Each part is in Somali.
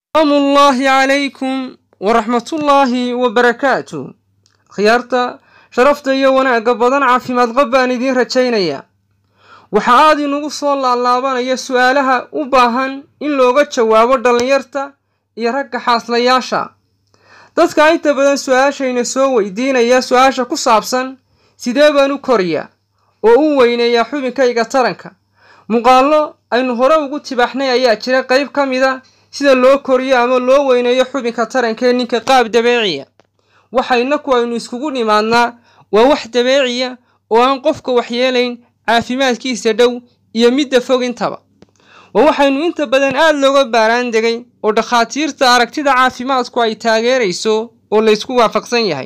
salaamu ullaahi calaykum waraxmatullaahi wabarakaatu khiyaarta sharafta iyo wanaagga badan caafimaad qab baan idiin rajaynayaa waxa aad inugu soo laalaabanaya su-aalaha u baahan in looga jawaabo dhallinyarta iyo ragga xaaslayaasha dadka inta badan su-aashayna soo weydiinaya su-aasha ku saabsan sidee baan u koriyaa oo u weyneeyaa xubinkayga taranka muuqaallo aynu hore ugu tibaaxnay ayaa jira qayb ka mida sida loo koriyo ama loo weyneeyo xubinka taranka ee ninka qaab dabeeciya waxa inaku aynu iskugu nimaadnaa waa wax dabeeciya oo aan qofka waxyeelayn caafimaadkiisa dhow iyo midda fog intaba waa waxaynu inta badan aada looga baaraan degay oo dhakhaatiirta aragtida caafimaadku ay taageerayso oo laysku waafaqsan yahay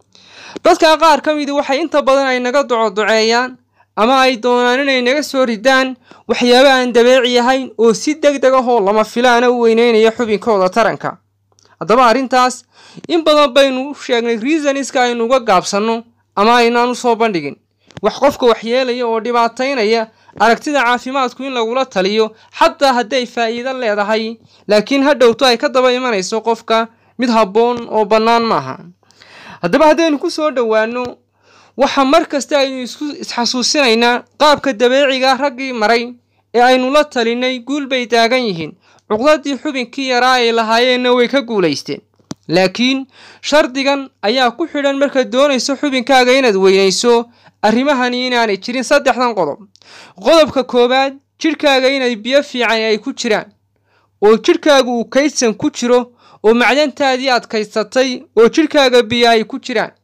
dadka qaar ka midi waxay inta badan ay naga docodoceeyaan ama ay doonaan inay naga soo ridaan waxyaabo aan dabeeci ahayn oo si deg deg ahoo lama filaana u weyneynaya xubinkooda taranka haddaba arrintaas in badan baynu u sheegnay reasoniska aynu uga gaabsanno ama aynaan u soo bandhigin wax qofka waxyeelaya oo dhibaataynaya aragtida caafimaadku in lagula taliyo xataa hadday faa'iido leedahay laakiin ha dhowto ay ka daba imanayso qofka mid habboon oo bannaan maaha haddaba haddaynu ku soo dhowaanno waxa mar kasta aynu isku isxasuusinaynaa qaabka dabeeciga raggii maray ee aynu la talinay guul bay taagan yihiin cuqdadii xubinkii yaraa ay lahaayeenna way ka guulaysteen laakiin shardigan ayaa ku xidhan markaad doonayso xubinkaaga inaad weynayso arrimahani inaanay jirin saddexdan qodob qodobka koowaad jidhkaaga inay biyo fiican ay ku jiraan oo jidhkaagu uu kaydsan ku jiro oo macdantaadii adkaysatay oo jidhkaaga biyo ay ku jiraan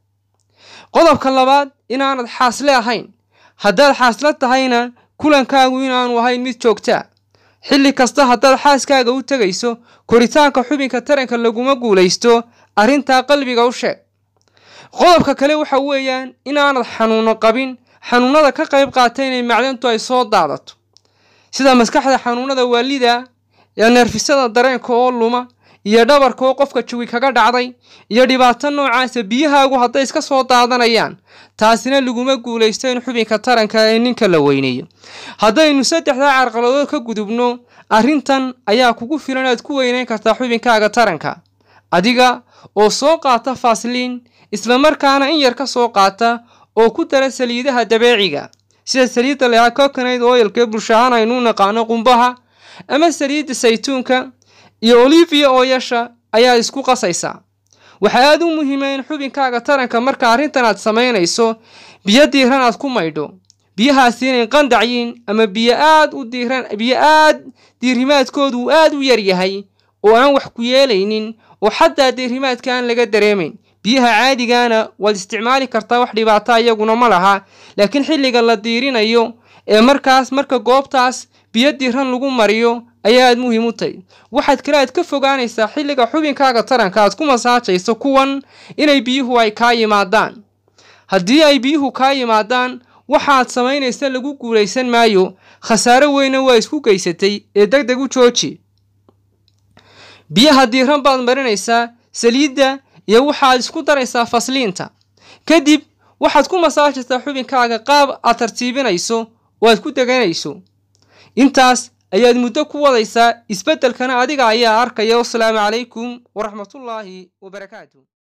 qodobka labaad inaanad xaasle ahayn haddaad xaaslo tahayna kulankaagu inaanu ahayn mid joogtaa xilli kasta haddaad xaaskaaga u tegayso koritaanka xubinka taranka laguma guulaysto arrintaa qalbiga u sheeg qodobka kale waxa weeyaan inaanad xanuuno qabin xanuunada ka qayb qaata inay macdantu ay soo daadato sida maskaxda xanuunada waalida ee neerfisada dareenka oo luma iyo dhabarka oo qofka jawi kaga dhacday iyo dhibaato noocaasa biyahaagu hadday iska soo daadanayaan taasina laguma guulaysto in xubinka taranka ee ninka la weyneeyo haddaynu saddexdaa carqaladood ka gudubno arrintan ayaa kugu filan aad ku weyneyn kartaa xubinkaaga taranka adiga oo soo qaata faasliin islamarkaana in yar ka soo qaata oo ku dara saliidaha dabeeciga sida saliidda leha coconaid oilka ee bulshahaan aynu naqaano qumbaha ama saliidda saytuunka iyo olivia ooyasha ayaa isku qasaysaa waxaa aada u muhiima in xubinkaaga taranka marka arrintan aad samaynayso biyo diiran aad ku maydho biyahaasi inay qandacyiin ama biyo aad u diiran biyo aad diirimaadkoodu uu aada u yar yahay oo aan wax ku yeelaynin oo xataa diirimaadka aan laga dareemayn biyaha caadigaana waad isticmaali kartaa wax dhibaata iyaguna ma laha laakiin xilliga la diirinayo ee markaas marka goobtaas biyo diiran lagu mariyo ayaa aad muhiim u tahay waxaad kale aad ka fogaanaysaa xilliga xubinkaaga taranka aad ku masaajayso kuwan inay biyuhu ay kaa yimaadaan haddii ay biyuhu kaa yimaadaan waxaad samaynaysa lagu guulaysan maayo khasaaro weyna waa isku geysatay ee deg deg u jooji biyaha diiran baad marinaysaa saliidda iyo waxaad isku daraysaa fasliinta kadib waxaad ku masaajaysaa xubinkaaga qaab aad tartiibinayso oo aad ku deganayso intaas ayaad muddo ku wadaysaa isbeddelkana adiga ayaa arkaya wasalaamu calaykum waraxmatullaahi wabarakaatu